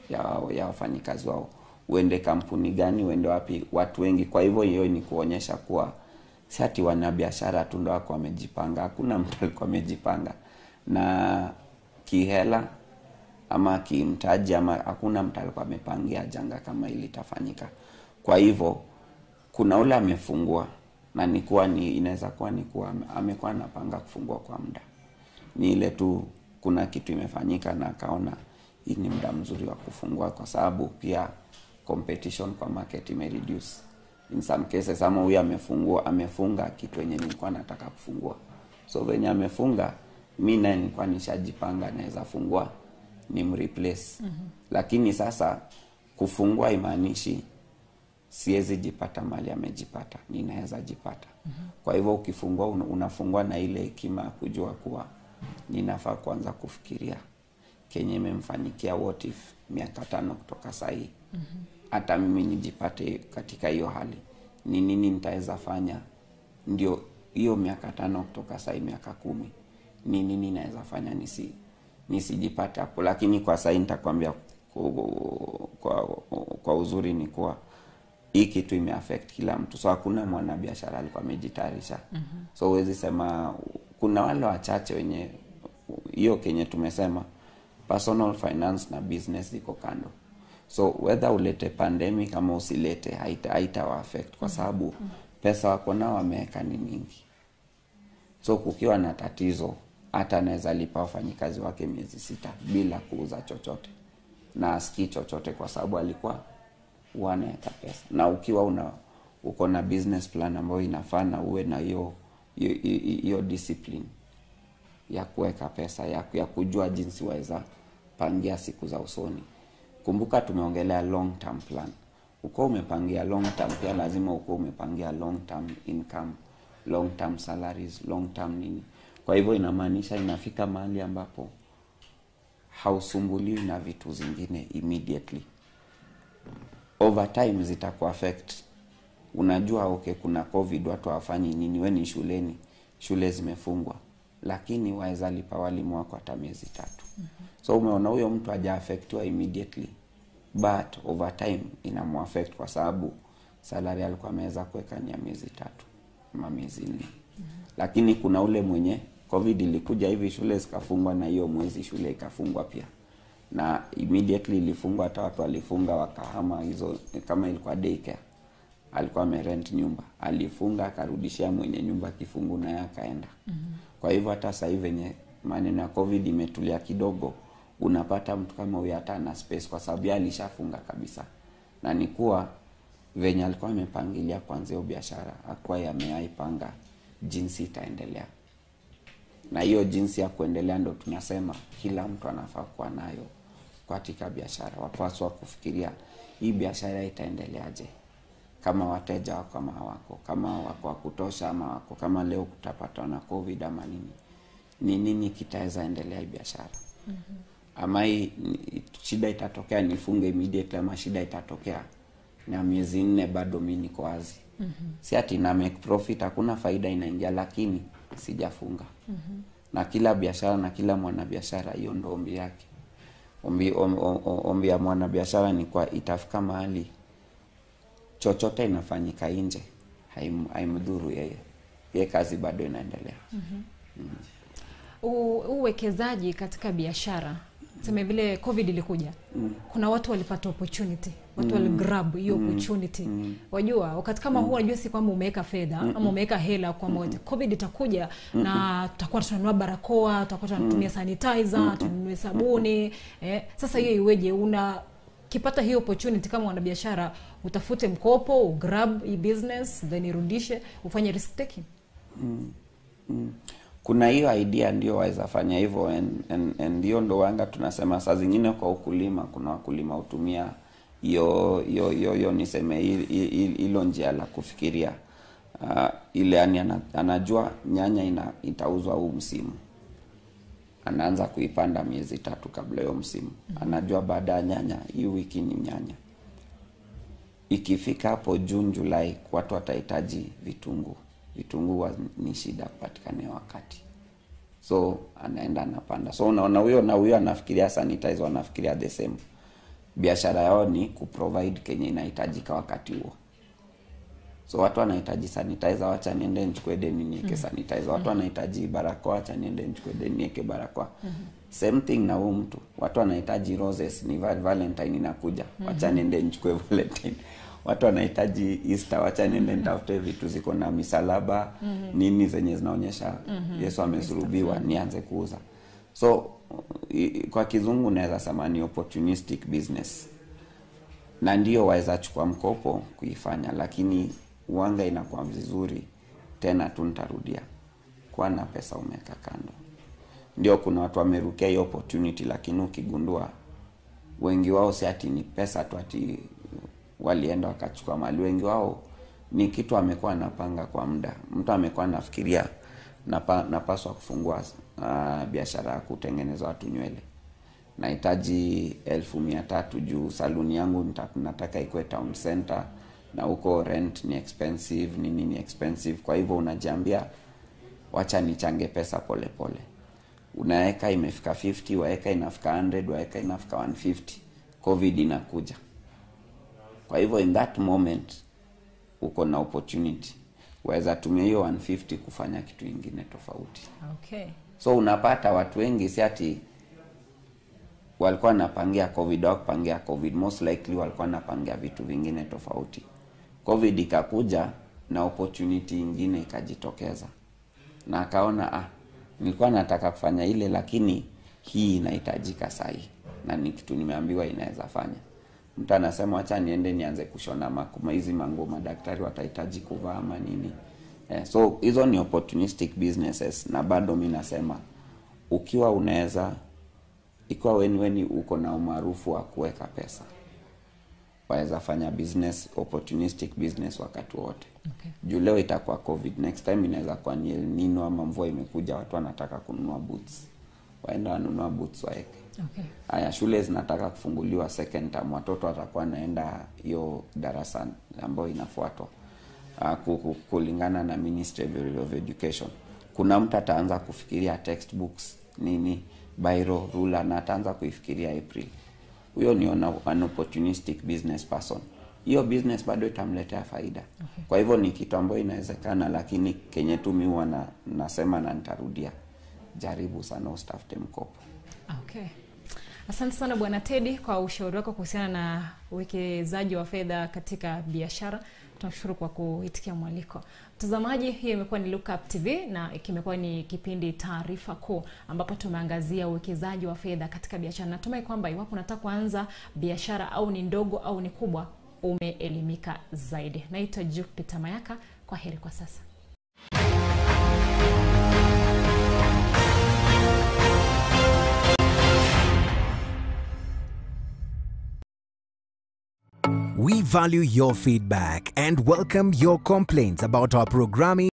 ya, ya wafanyikazi wao uende kampuni gani uende wapi watu wengi kwa hivyo hiyo ni kuonyesha kuwa si ati wanabiashara tu ndo wako wamejipanga hakuna mtu alikuwa amejipanga na kihela ama kimtaji ama hakuna mtu alikuwa amepangia janga kama ili itafanyika kwa hivyo kuna ule amefungua na nikuwa ni inaweza kuwa ni kuwa ame- amekuwa anapanga kufungua kwa muda ni ile tu kuna kitu imefanyika na akaona hii ni muda mzuri wa kufungua kwa sababu pia competition kwa market imereduce in some cases ama huyu amefungua amefunga kitu yenye nilikuwa nataka kufungua so venye amefunga mi naye nilikuwa nishajipanga naweza fungua ni mreplace mm-hmm. lakini sasa kufungua imaanishi siwezi jipata mali amejipata ninaweza jipata mm-hmm. kwa hivyo ukifungua una- unafungua na ile hekima ya kujua kuwa ninafaa kuanza kufikiria kenye imemfanyikia what if miaka tano kutoka sahii hata mimi nijipate katika hiyo hali ni nini nitaweza fanya ndio hiyo miaka tano kutoka sahii miaka kumi ni nini naweza fanya nisi nisijipate hapo lakini kwa sahii nitakwambia ku- kwa, kwa uzuri ni kuwa hii kitu imeaffect kila mtu so hakuna mwanabiashara alikuwa amejitayarisha mm-hmm. so huwezi sema kuna wale wachache wenye hiyo kenye tumesema personal finance na business ziko kando so whether ulete pandemic ama usilete haita, haita affect kwa sababu pesa wako nao wameweka ni mingi so kukiwa na tatizo hata anaweza lipa wafanyikazi wake miezi sita bila kuuza chochote na asikii chochote kwa sababu alikuwa huwa anaweka pesa na ukiwa una uko na business plan ambayo inafaa na uwe na hiyo hiyo- hiyo hiyo discipline ya kuweka pesa ya, ya kujua jinsi waweza pangia siku za usoni kumbuka tumeongelea long term plan uko umepangia long term pia lazima uko umepangia long term income long term salaries long term nini kwa hivyo inamaanisha inafika mahali ambapo hausumbuliwi na vitu zingine immediately over time zitaku affect unajua okay kuna covid watu hawafanyi nini we ni shuleni shule zimefungwa lakini waweza lipa walimu wako hata miezi tatu mm-hmm. so umeona huyo mtu hajaafektiwa immediately but over time inamuaffect kwa sababu salari alikuwa ameweza kuweka ni ya miezi tatu ama miezi nne mm-hmm. lakini kuna ule mwenye covid ilikuja hivi shule zikafungwa na hiyo mwezi shule ikafungwa pia na immediately ilifungwa hata watu walifunga wakahama hizo kama ilikuwa daycare alikuwa amerent nyumba alifunga akarudishia mwenye nyumba kifungu naye akaenda mm-hmm. kwa hivyo hata sasa hivi venye maneno ya covid imetulia kidogo unapata mtu kama huyo hata ana space kwa sababu yeye alishafunga kabisa na ni kuwa venye alikuwa amepangilia kwanzia hiyo biashara akuwa yameaipanga jinsi itaendelea na hiyo jinsi ya kuendelea ndo tunasema kila mtu anafaa kuwa nayo katika biashara wapaswa kufikiria hii biashara itaendeleaje kama wateja wako ama hawako kama wako wa kutosha ama wako kama leo kutapatwa na covid ama nini ni nini kitaweza endelea hii biashara mm-hmm. ama hii ni- shida itatokea nifunge immediately ama shida itatokea na miezi nne bado mi niko wazi mm-hmm. si ati na make profit hakuna faida inaingia lakini sijafunga mm-hmm. na kila biashara na kila mwanabiashara hiyo ndo ombi yake ombi, om, om, ombi ya mwanabiashara ni kwa itafika mahali chochote inafanyika nje haim- haimdhuru yeye ye kazi bado inaendelea U- uwekezaji katika biashara seme vile covid ilikuja mm. kuna watu walipata opportunity watu mm. waligrab hiyo mm. opportunity mm. wajua wakati kama mm. huu unajua si kwamba umeweka fedha mm. ama umeweka hela kwamba mm. covid itakuja mm. na tutakuwa tunanunua barakoa tutakuwa tunatumia sanitizer mm. tununue sabuni eh, sasa hiyo iweje una kipata hiyo opportunity kama wanabiashara utafute mkopo ugrab hii business then irudishe ufanye risk taking mm. kuna hiyo idea ndio waweza fanya hivyo and- and- and hiyo ndo wanga tunasema saa zingine kwa ukulima kuna wakulima hutumia hiyo hiyo hiyo hiyo niseme hi- hi- hi- hilo njia la kufikiria uh, ile yani ana, anajua nyanya ina, itauzwa huu msimu anaanza kuipanda miezi tatu kabla hiyo msimu anajua baada ya nyanya hii wiki ni nyanya ikifika hapo June Julai watu watahitaji vitunguu vitunguu wa- ni shida kupatikana hiyo wakati so anaenda anapanda so unaona huyo na huyo anafikiria sanitizer anafikiria the same biashara yao ni kuprovide kenye inahitajika wakati huo so watu wanahitaji sanitizer wacha niende nichukue deni niweke Mhm. sanitizer watu Mhm. wanahitaji barakoa wacha niende nichukue deni niweke barakoa same thing na huu mtu watu wanahitaji roses ni val- valentine inakuja wacha Mhm. niende nichukue valentine watu wanahitaji easter wacha niende nitafute vitu ziko na misalaba Mhm. nini zenye zinaonyesha Mhm. yesu amesulubiwa nianze kuuza so i- kwa kizungu naweza sema ni opportunistic business na ndio waweza chukua mkopo kuifanya lakini uanga inakuwa vizuri tena tu nitarudia kuwa na pesa umeweka kando ndio kuna watu wamerukia hiyo opportunity lakini ukigundua wengi wao si ati ni pesa tu ati walienda wakachukua mali wengi wao ni kitu amekuwa anapanga kwa muda mtu amekuwa anafikiria napa, napaswa kufungua uh, biashara ya kutengeneza watu nywele nahitaji elfu mia tatu juu saluni yangu nita- nataka ikuwe town center na huko rent ni expensive nini ni expensive kwa hivyo unajiambia wacha nichange pesa polepole pole. unaweka imefika 50 waeka inafika 100 waeka inafika 150 covid inakuja kwa hivyo in that moment uko na opportunity waweza tumia hiyo 150 kufanya kitu ingine tofauti Okay. so unapata watu wengi si ati walikuwa wanapangia covid au kupangia covid most likely walikuwa wanapangia vitu vingine tofauti covid ikakuja na opportunity ingine ikajitokeza na akaona ah nilikuwa nataka kufanya ile lakini hii inahitajika sahi na ni kitu nimeambiwa inaweza fanya mtu anasema wacha niende nianze kushona makuma hizi manguo madaktari watahitaji kuvaa ama nini eh, so hizo ni opportunistic businesses na bado mi nasema ukiwa unaweza ikiwa weni weni uko na umaarufu wa kuweka pesa waweza fanya business opportunistic business wakati wote Okay. juu leo itakuwa covid next time inaweza kuwa ni El Nino ama mvua imekuja watu wanataka kununua boots waenda wanunua boots waeke Okay. haya shule zinataka kufunguliwa second term watoto watakuwa naenda hiyo darasa ambayo inafuatwa uh, ku- ku- kulingana na ministry of education kuna mtu ataanza kufikiria textbooks nini biro rula na ataanza kuifikiria april huyo ni ona- an opportunistic business person hiyo business bado itamletea faida Okay. kwa hivyo ni kitu ambayo inawezekana lakini kenye tu mi huwa na, nasema na nitarudia jaribu sana usitafute mkopo Okay. Asante sana Bwana Teddy kwa ushauri wako kuhusiana na uwekezaji wa fedha katika biashara. Tunashukuru kwa kuitikia mwaliko. Mtazamaji, hiyo imekuwa ni Look Up TV na kimekuwa ni kipindi Taarifa Kuu ambapo tumeangazia uwekezaji wa fedha katika biashara. Natumai kwamba iwapo unataka kuanza biashara au ni ndogo au ni kubwa, umeelimika zaidi. Naitwa Jupiter Mayaka. Kwa heri kwa sasa. We value your feedback and welcome your complaints about our programming